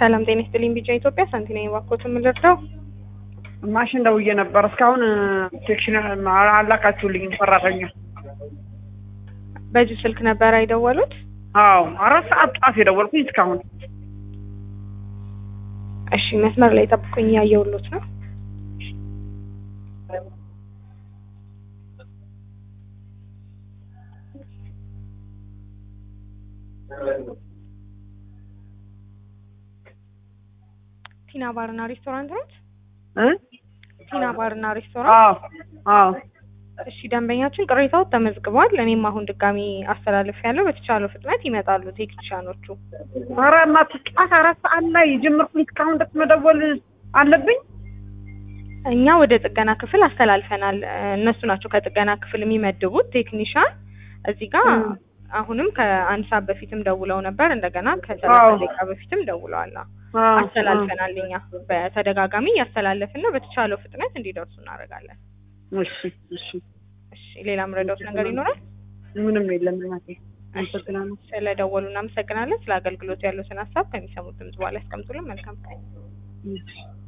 ሰላም ጤና ይስጥልኝ። ቢጫ ኢትዮጵያ ሳንቲና የባኮት የምንረዳው ማሽን ደውዬ ነበር። እስካሁን ሴክሽን አላካችሁልኝም ሰራተኛ። በዚህ ስልክ ነበር አይደወሉት? አዎ አራት ሰዓት ጧት የደወልኩኝ እስካሁን። እሺ መስመር ላይ ጠብቁኝ፣ እያየሁሎት ነው። ቲና ባርና ሬስቶራንት ነው? እ ቲና ባርና ሬስቶራንት። አዎ አዎ እሺ ደንበኛችን ቅሬታው ተመዝግቧል። እኔም አሁን ድጋሚ አስተላልፍ ያለው በተቻለው ፍጥነት ይመጣሉ ቴክኒሻኖቹ። ኧረ እናትህ ጧት አራት ሰዓት ላይ ጀመርኩኝ እስካሁን ድረስ መደወል አለብኝ። እኛ ወደ ጥገና ክፍል አስተላልፈናል። እነሱ ናቸው ከጥገና ክፍል የሚመድቡት ቴክኒሻን። እዚህ ጋር አሁንም ከአንድ ሰዓት በፊትም ደውለው ነበር። እንደገና ከሰላሳ አዎ። ደቂቃ በፊትም ደውለዋል። አዎ። አዎ፣ አስተላልፈናል። እኛ በተደጋጋሚ እያስተላለፍን ነው። በተቻለው ፍጥነት እንዲደርሱ እናደርጋለን። እሺ እሺ። እሺ ሌላ ምረዳውት ነገር ይኖራል? ምንም የለም እናቴ። አመሰግናለሁ። ስለደወሉ እናመሰግናለን። ስለ አገልግሎቱ ያሉትን ሀሳብ ከሚሰሙት ድምጽ በኋላ ያስቀምጡልን። መልካም ቀን። እሺ